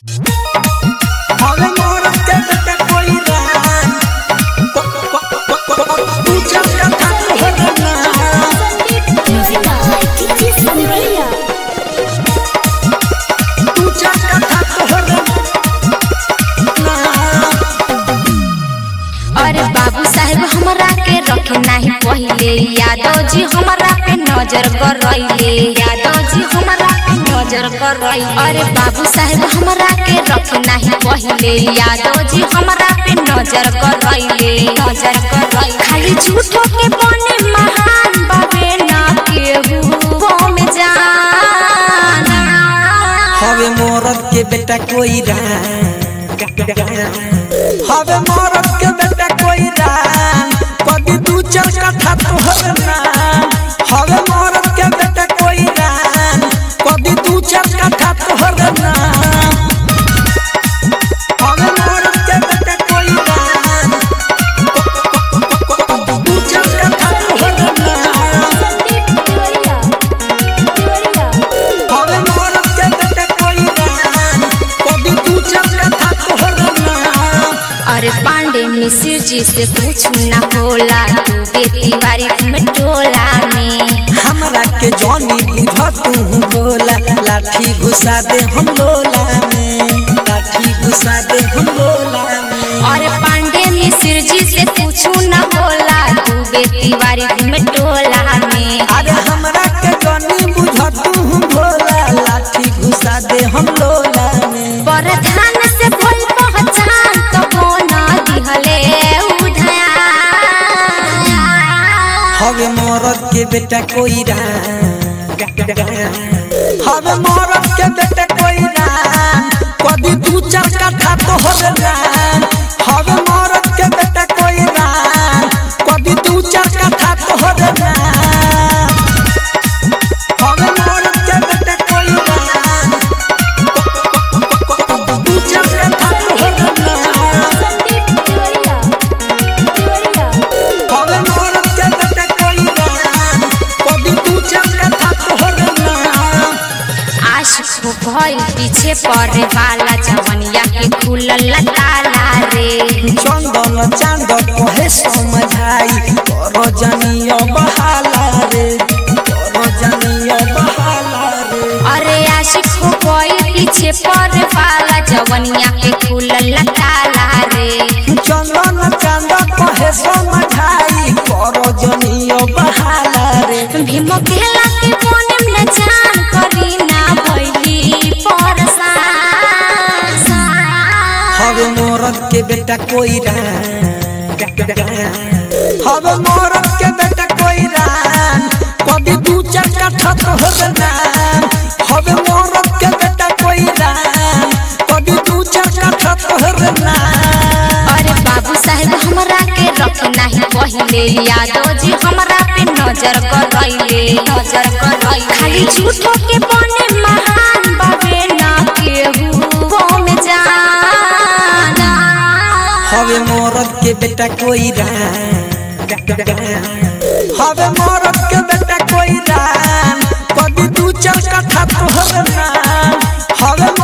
हवे मोर के बेटा कोई रान तू चल का था ना Music by DJ Sandria. तू चल का था ना अरे बाबू साहेब हमरा के रखे नाही पहिले यादव जी हमरा पे नजर कर रहिले यादव जी हमरा पे नजर कर रहिले अरे बाबू साहेब हमरा के रखे नाही पहिले यादव जी हमरा पे नजर कर रहिले नजर कर रहिले खाली झूठो के बने महान बाबे ना केहू बम जाना हवे मोरत के बेटा कोई रान हवे मोरत के बेटा कोई रान कभी तू चल का था तोहर नाम हवे मोरत के बेटा कोई रान कभी तू चल का था तोहर नाम हवे मोरत के बेटा कोई रान तू चल का था तोहर नाम हवे मोरत के बेटा कोई रान कभी तू चल का था तोहर नाम अरे पांडे मिश्र जी से कुछ न होला तू बेटी बारी में टोला में हमरा के जॉनी बुझ तू बोला लाठी घुसा दे हम लोला में लाठी घुसा दे हम लोला में अरे पांडे मिश्र जी से कुछ न होला तू बेटी बारी में टोला में अरे हमरा के जॉनी बुझ तू बोला लाठी घुसा दे हम लोला में प्रधान से भइल पहचान तो बोना दिहले उधाया हवे मोरत के बेटा कोई रान हवे मोरत के बेटा कोई रान कभी तू चल का था तोहर रान हवे मोरत के बेटा कोई रान कभी तू चल का था तोहर रान हवे मोरत के बेटा कोई रान तू चल का था तोहर रान हवे मोरत के बेटा कोई रान कभी तू चल का था तोहर रान आशिक भइल पीछे पड़े वाला जवनिया के खुलल ताला रे चंदन चांद कहे समझाई कर जनियो बहाला रे कर जनियो बहाला रे अरे आशिक हो गई पीछे पर वाला जवनिया के खुलल ताला रे चंदन चांद कहे समझाई कर जनियो बहाला रे भीम खेला के मोने न जान करी ना भइली परसान हवे मोरत के बेटा कोई रान हवे मोरत के बेटा कोई रान कभी तू चक्का ठत हो नाम हवे मोरत के बेटा कोई रान कभी तू चक्का ठत हो नाम अरे बाबू साहेब हमरा के रख नाही पहिले यादव जी हमरा पे नजर कर रहिले नजर कर रहिले खाली झूठो के बने महान बाबे ना केहू बम जाना हवे मोरत के बेटा कोई रान हवे मोरत के बेटा कोई रान कभी तू चल का था तोहर नाम हवे